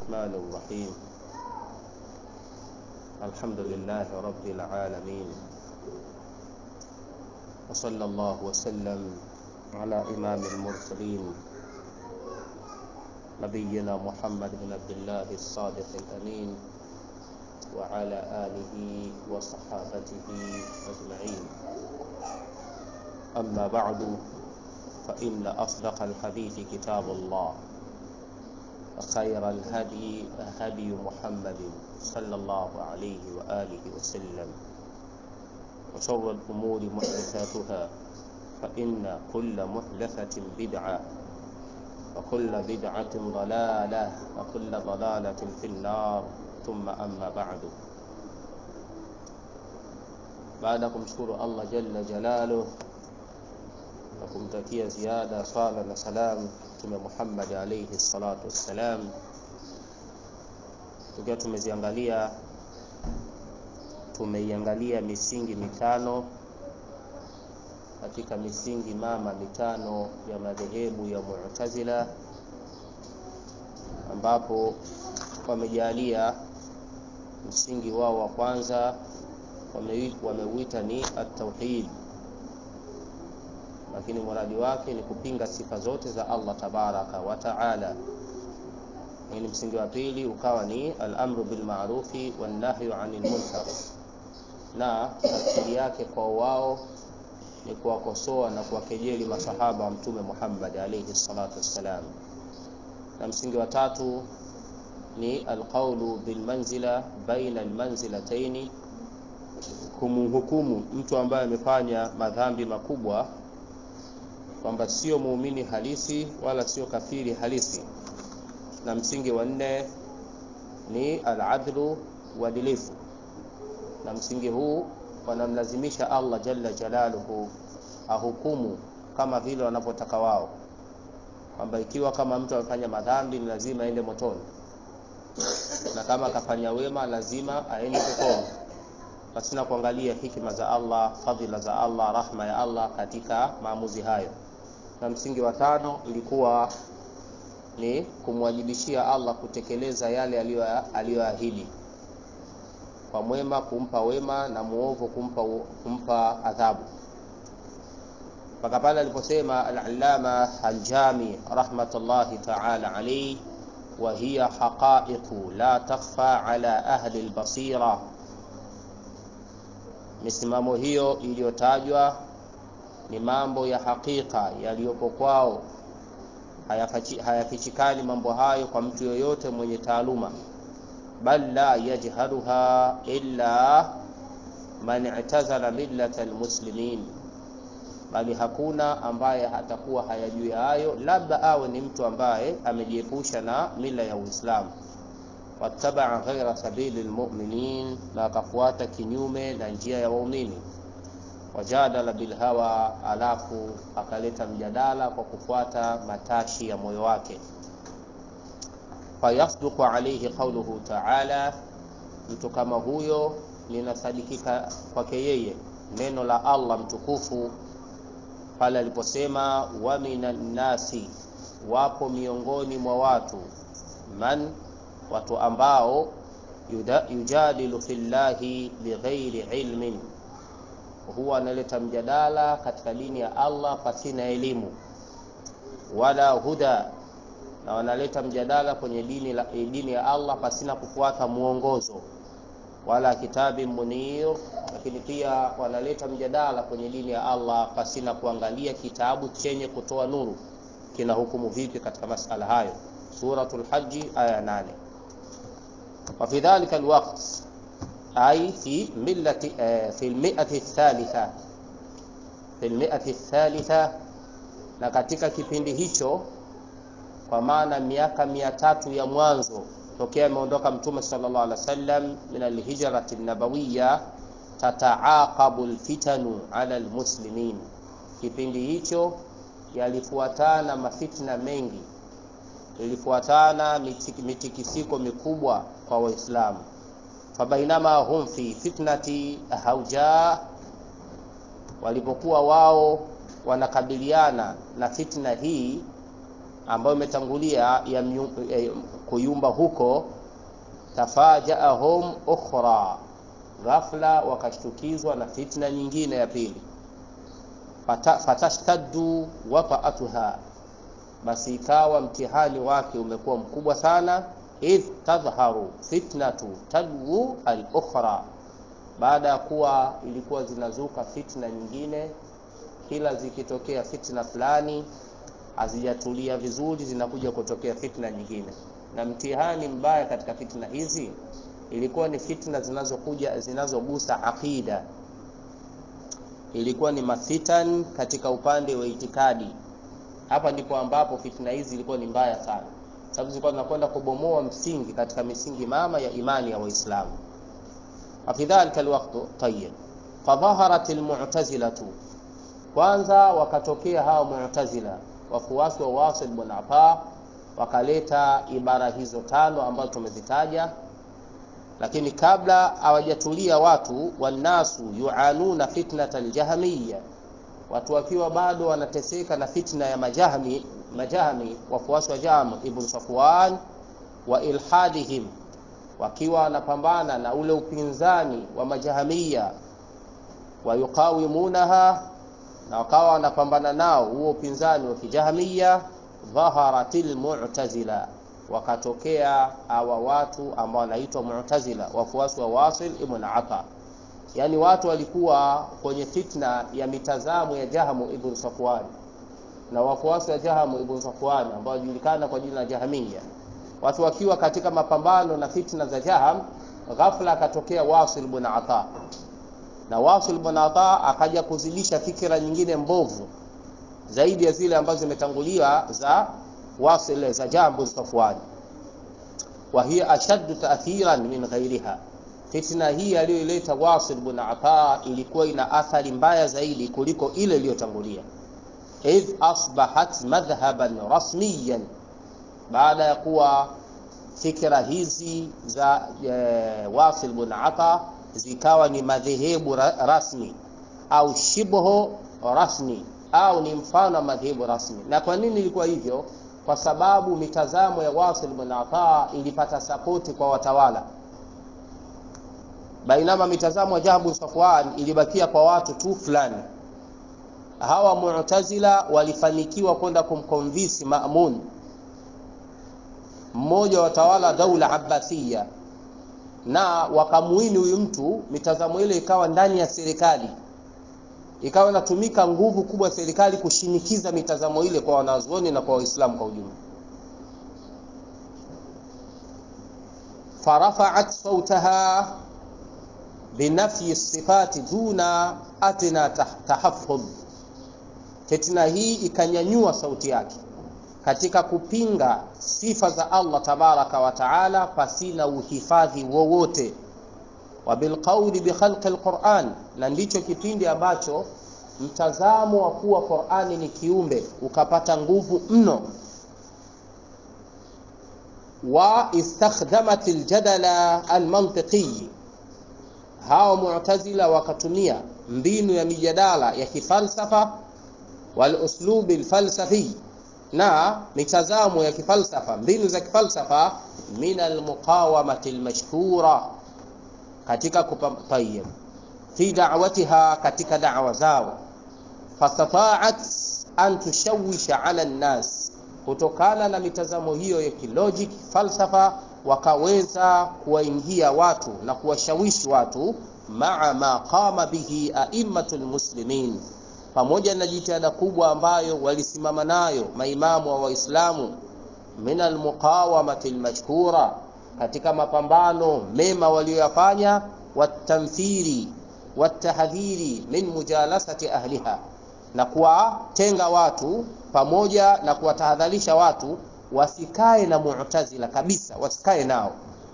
الرحمن الرحيم الحمد لله رب العالمين وصلى الله وسلم على إمام المرسلين نبينا محمد بن عبد الله الصادق الأمين وعلى آله وصحابته أجمعين أما بعد فإن أصدق الحديث كتاب الله وخير الهدي هدي محمد صلى الله عليه وآله وسلم وشر الأمور محدثاتها فإن كل محدثة بدعة وكل بدعة ضلالة وكل ضلالة في النار ثم أما بعد baada ya kumshukuru Allah jalla jalaluh na kumtakia ziada swala na salam Mtume Muhammad alayhi salatu wassalam, tukiwa tumeziangalia tumeiangalia misingi mitano katika misingi mama mitano ya madhehebu ya Mu'tazila, ambapo wamejalia msingi wao wa kwanza wameuita ni at-tauhid, lakini muradi wake ni kupinga sifa zote za Allah tabaraka wa taala. Lakini msingi wa pili ukawa ni al-amru bil ma'rufi wan nahyu 'anil munkar, na tafsiri yake kwa wao ni kuwakosoa na kuwakejeli masahaba wa Mtume Muhammad alayhi salatu wassalam, na msingi wa tatu ni alqaulu bilmanzila baina almanzilataini, kumhukumu mtu ambaye amefanya madhambi makubwa kwamba sio muumini halisi wala sio kafiri halisi, na msingi wa nne ni aladlu, uadilifu, na msingi huu wanamlazimisha Allah jalla jalaluhu ahukumu kama vile wanavyotaka wao, kwamba ikiwa kama mtu amefanya madhambi ni lazima aende motoni na kama akafanya wema lazima aende peponi, pasina kuangalia hikima za Allah, fadhila za Allah, rahma ya Allah katika maamuzi hayo. Na msingi wa tano ilikuwa ni kumwajibishia Allah kutekeleza yale aliyoahidi, kwa mwema kumpa wema na muovu kumpa, kumpa adhabu, mpaka pale aliposema al-Allama al-Jami rahmatullahi ta'ala alayhi wa hiya haqaiqu la takhfa ala ahli albasira, misimamo hiyo iliyotajwa ni mambo ya hakika yaliyopo kwao, hayafichikani mambo hayo kwa mtu yoyote mwenye taaluma, bal la yajhaluha illa man i'tazala millata almuslimin, bali hakuna ambaye hatakuwa hayajui hayo, labda awe ni mtu ambaye amejiepusha na mila ya Uislamu. wattabaa ghaira sabili lmuminin, na akafuata kinyume na njia ya waumini. wajadala bilhawa, alafu akaleta mjadala kwa kufuata matashi ya moyo wake. fayasduqu alayhi qauluhu taala, mtu kama huyo linasadikika kwake yeye neno la Allah mtukufu pale aliposema wa minan nasi, wapo miongoni mwa watu, man, watu ambao yujadilu fillahi bighairi ilmin, huwa analeta mjadala katika dini ya Allah pasina elimu, wala huda, na wanaleta mjadala kwenye dini, la, dini ya Allah pasina kufuata mwongozo wala kitabi munir, lakini pia wanaleta mjadala kwenye dini ya Allah pasina kuangalia kitabu chenye kutoa nuru kina hukumu vipi katika masala hayo. Suratul Haji aya 8. Wa fi dhalika alwaqt ay fi millati fi almi'ati athalitha fi almi'ati athalitha, na katika kipindi hicho, kwa maana miaka mia tatu ya mwanzo tokea ameondoka Mtume sallallahu alaihi wasallam min alhijrati nabawiya, tataaqabu alfitanu ala almuslimin, kipindi hicho yalifuatana mafitna mengi, ilifuatana mitikisiko mikubwa kwa Waislamu. Fabainama hum fi fitnati hauja, walipokuwa wao wanakabiliana na fitna hii ambayo imetangulia ya myu- eh, kuyumba huko tafajaahum ukhra ghafla wakashtukizwa na fitna nyingine ya pili Fata- fatashtaddu wataatuha basi ikawa mtihani wake umekuwa mkubwa sana idh tadhharu fitnatu tadwu al-ukhra baada ya kuwa ilikuwa zinazuka fitna nyingine kila zikitokea fitna fulani hazijatulia vizuri zinakuja kutokea fitna nyingine na mtihani mbaya katika fitna hizi ilikuwa ni fitna zinazokuja zinazogusa aqida ilikuwa ni mafitan katika upande wa itikadi hapa ndipo ambapo fitna hizi zilikuwa ni mbaya sana sababu zilikuwa zinakwenda kubomoa msingi katika misingi mama ya imani ya waislamu وفي ذلك الوقت طيب فظهرت المعتزلة kwanza wakatokea hawa mu'tazila wafuasi wa Wasil bin Ata wakaleta ibara hizo tano ambazo tumezitaja lakini kabla hawajatulia watu wannasu yuanuna fitnata aljahmiyya watu wakiwa bado wanateseka na fitna ya majahmi majahmi wafuasi wa Jahm ibn Safwan wa ilhadihim wakiwa wanapambana na ule upinzani wa majahamia wayuqawimunaha na wakawa wanapambana nao huo upinzani wa kijahamia dhaharatil mu'tazila wakatokea hawa watu ambao wanaitwa mu'tazila wafuasi wa Wasil ibn Ata yani watu walikuwa kwenye fitna ya mitazamo ya Jahamu ibn Safwan na wafuasi wa Jahamu ibn Safwan ambao wanajulikana kwa jina la Jahamia watu wakiwa katika mapambano na fitna za Jaham ghafla akatokea Wasil ibn Ata na Wasil ibn Ata akaja kuzidisha fikira nyingine mbovu zaidi ya zile ambazo zimetangulia za Wasil za Jaham ibn Safwan wa hiya ashaddu ta'thiran min ghairiha fitna hii aliyoileta Wasil ibn Ata ilikuwa ina athari mbaya zaidi kuliko ile iliyotangulia idh asbahat madhhaban rasmiyan baada ya kuwa fikra hizi za e, Wasil bin Ata zikawa ni madhehebu ra, rasmi au shibho rasmi au ni mfano wa madhehebu rasmi. Na kwa nini ilikuwa hivyo? Kwa sababu mitazamo ya Wasil bin Ata ilipata sapoti kwa watawala, bainama mitazamo ya Jahm bin Safwan ilibakia kwa watu tu fulani. Hawa Mu'tazila walifanikiwa kwenda kumkonvisi Ma'mun mmoja wa watawala daula Abbasiya, na wakamuini huyu mtu, mitazamo ile ikawa ndani ya serikali, ikawa inatumika nguvu kubwa serikali kushinikiza mitazamo ile kwa wanazuoni na kwa Waislamu kwa ujumla. farafaat sautaha binafyi sifati duna adna tahaffudh, fitna hii ikanyanyua sauti yake katika kupinga sifa za Allah tabaraka wa taala pasina uhifadhi wowote, wa bilqauli bikhalqi alquran, na ndicho kipindi ambacho mtazamo wa kuwa Qurani ni kiumbe ukapata nguvu mno. Wa istakhdamat aljadala almantiqi, hao Mu'tazila wakatumia mbinu ya mijadala ya kifalsafa wal uslubi alfalsafi na mitazamo ya kifalsafa, mbinu za kifalsafa, min almuqawamati almashhura, katika kupayib fi da'watiha, katika da'wa zao, fastata'at an tushawisha ala nnas, kutokana na mitazamo hiyo ya kilogic falsafa, wakaweza kuwaingia watu na kuwashawishi watu, maa ma qama bihi a'immatul muslimin pamoja na jitihada kubwa ambayo walisimama nayo maimamu wa Waislamu, min almuqawamati almashkura, katika mapambano mema walioyafanya, watamthiri watahdhiri min mujalasati ahliha, na kuwatenga watu pamoja na kuwatahadharisha watu wasikae na Mu'tazila kabisa, wasikae nao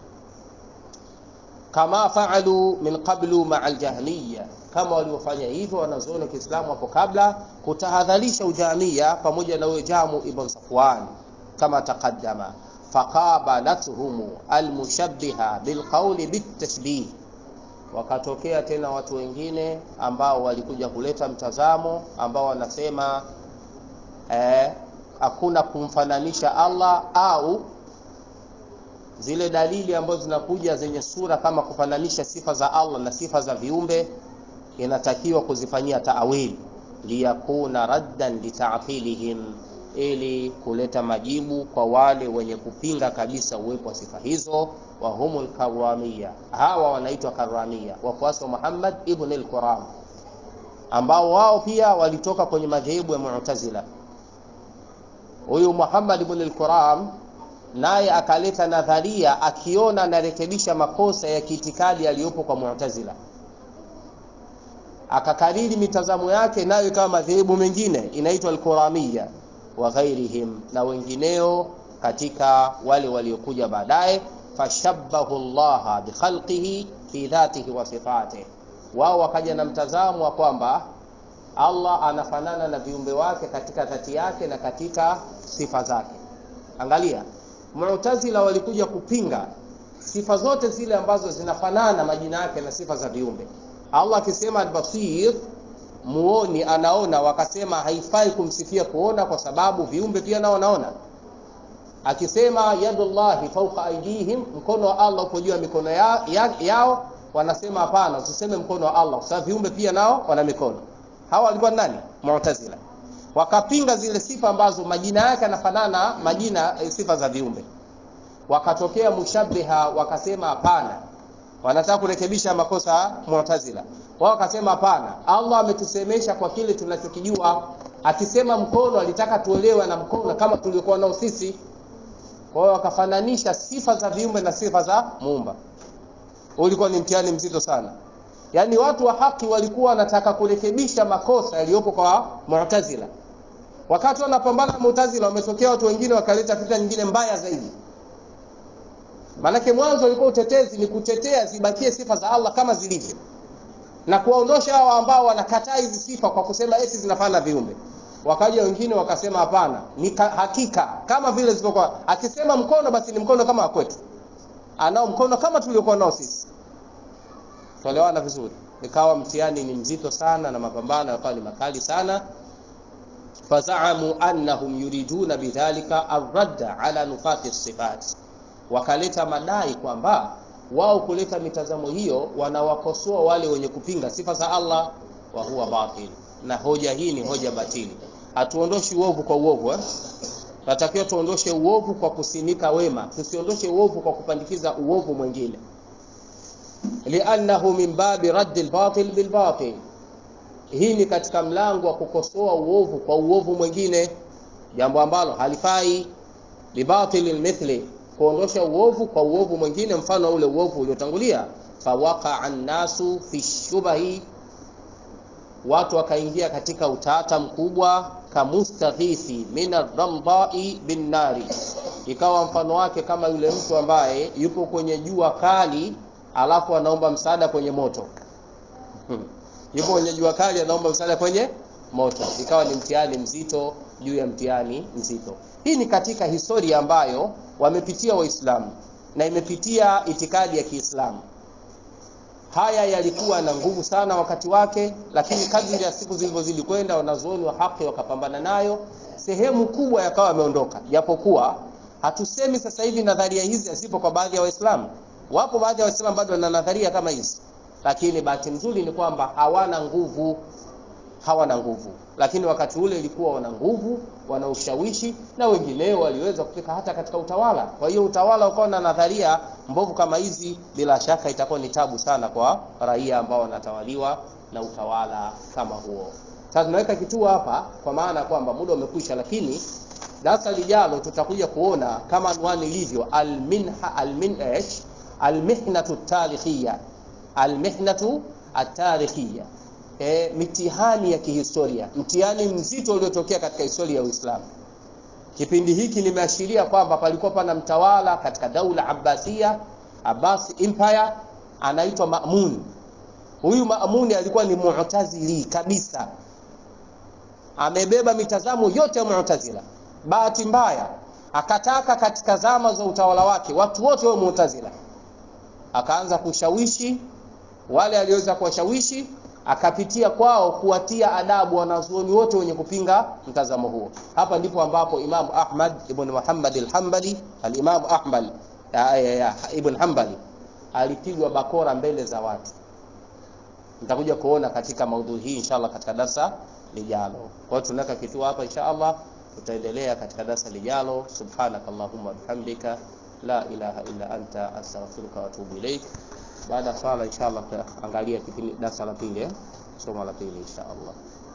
kama faalu min qablu maa aljahmiya, kama waliofanya hivyo wanazuoni wa Kiislamu hapo kabla, kutahadharisha ujahmiya pamoja na huyo Jamu ibn Safwan kama taqaddama. Faqabalathum almushabbiha bilqawli bitashbih, wakatokea tena watu wengine ambao walikuja kuleta mtazamo ambao wanasema eh, hakuna kumfananisha Allah au zile dalili ambazo zinakuja zenye sura kama kufananisha sifa za Allah na sifa za viumbe inatakiwa kuzifanyia taawili liyakuna raddan lita'tilihim ili kuleta majibu kwa wale wenye kupinga kabisa uwepo wa sifa hizo wa humul karramia hawa wanaitwa karramia wafuasi wa Muhammad ibn al-Quram ambao wao pia walitoka kwenye madhehebu ya Mu'tazila huyu Muhammad ibn al-Quram naye akaleta nadharia akiona anarekebisha makosa ya kiitikadi yaliyopo kwa Mu'tazila akakariri mitazamo yake nayo kama madhehebu mengine inaitwa al-Quramiyya wa ghairihim na wengineo katika wale waliokuja baadaye fashabbahu Allah bikhalqihi fi dhatihi wa sifatihi wao wakaja na mtazamo wa kwamba Allah anafanana na viumbe wake katika dhati yake na katika sifa zake angalia Mu'tazila walikuja kupinga sifa zote zile ambazo zinafanana majina yake na sifa za viumbe Allah akisema al-Basir muoni anaona wakasema haifai kumsifia kuona kwa sababu viumbe pia nao wanaona akisema yadullahi fawqa aydihim mkono wa Allah upo juu ya mikono ya, ya, yao wanasema hapana usiseme mkono wa Allah kwa sababu viumbe pia nao wana mikono hawa walikuwa nani mu'tazila wakapinga zile sifa ambazo majina yake yanafanana majina sifa za viumbe wakatokea mushabbiha wakasema hapana wanataka kurekebisha makosa mu'tazila wao wakasema hapana Allah ametusemesha kwa kile tunachokijua akisema mkono alitaka tuelewe na mkono kama tuliokuwa nao sisi kwa hiyo wakafananisha sifa za viumbe na sifa za muumba ulikuwa ni mtihani mzito sana yaani watu wa haki walikuwa wanataka kurekebisha makosa yaliyopo kwa mu'tazila wakati wanapambana na mu'tazila wametokea watu wengine wakaleta fitna nyingine mbaya zaidi Manake mwanzo ulikuwa utetezi ni kutetea zibakie sifa za Allah kama zilivyo. Na kuwaondosha hao ambao wanakataa hizi sifa kwa kusema eti zinafana viumbe. Wakaja wengine wakasema hapana, ni hakika kama vile zilivyokuwa. Akisema mkono basi ni mkono kama kwetu. Anao mkono kama tuliokuwa nao sisi. Tuelewana vizuri. Ikawa mtihani ni mzito sana na mapambano yakawa ni makali sana. Fazaamu annahum yuriduna bidhalika ar-radda ala nufati sifat wakaleta madai kwamba wao kuleta mitazamo hiyo wanawakosoa wale wenye kupinga sifa za Allah wa huwa batil na hoja hii ni hoja batili hatuondoshi uovu kwa uovu eh? Tunatakiwa tuondoshe uovu kwa kusimika wema tusiondoshe uovu kwa kupandikiza uovu mwingine liannahu min babi raddi albatil bilbatil hii ni katika mlango wa kukosoa uovu kwa uovu mwingine jambo ambalo halifai libatil mithli kuondosha uovu kwa uovu mwingine mfano ule uovu uliotangulia fawaqa annasu fi shubahi watu wakaingia katika utata mkubwa kamustaghithi min ar-ramdai bin nari ikawa mfano wake kama yule mtu ambaye yupo kwenye jua kali alafu anaomba msaada kwenye moto yupo kwenye jua kali anaomba msaada kwenye moto ikawa ni mtihani mzito juu ya mtihani mzito hii ni katika historia ambayo wamepitia waislamu na imepitia itikadi ya Kiislamu haya yalikuwa na nguvu sana wakati wake lakini kadri ya siku zilivyozidi kwenda wanazuoni wa haki wakapambana nayo sehemu kubwa yakawa yameondoka japokuwa hatusemi sasa hivi nadharia hizi hazipo kwa baadhi ya waislamu wapo baadhi ya waislamu bado wana nadharia kama hizi lakini bahati nzuri ni kwamba hawana nguvu hawana nguvu lakini wakati ule ilikuwa wana nguvu wana ushawishi na wengineo waliweza kufika hata katika utawala kwa hiyo utawala ukawa na nadharia mbovu kama hizi bila shaka itakuwa ni tabu sana kwa raia ambao wanatawaliwa na utawala kama huo sasa tunaweka kituo hapa kwa maana kwamba muda umekwisha lakini darasa lijalo tutakuja kuona kama anwani ilivyo alminha alminh almihnatu tarikhia almihnatu atarikhia e, mitihani ya kihistoria mtihani mzito uliotokea katika historia ya Uislamu kipindi hiki nimeashiria kwamba palikuwa pana mtawala katika daula Abbasia Abbas Empire anaitwa Ma'mun huyu Ma'mun alikuwa ni mu'tazili kabisa amebeba mitazamo yote ya mu'tazila bahati mbaya akataka katika zama za utawala wake watu wote wa mu'tazila akaanza kushawishi wale aliweza kuwashawishi akapitia kwao kuwatia adabu wanazuoni wote wenye kupinga mtazamo huo. Hapa ndipo ambapo Imam Ahmad ibn Muhammad al-Hanbali al-Imam Ahmad ya, ya, ya, ibn Hanbali alipigwa bakora mbele za watu. Nitakuja kuona katika maudhui hii inshallah katika darasa lijalo. Kwa hiyo tunaweka kituo hapa inshallah, tutaendelea katika darasa lijalo. Subhanakallahumma bihamdika la ilaha illa anta astaghfiruka wa atubu ilaik. Baada ya swala inshallah tutaangalia kipindi darasa la pili, eh? somo la pili inshallah.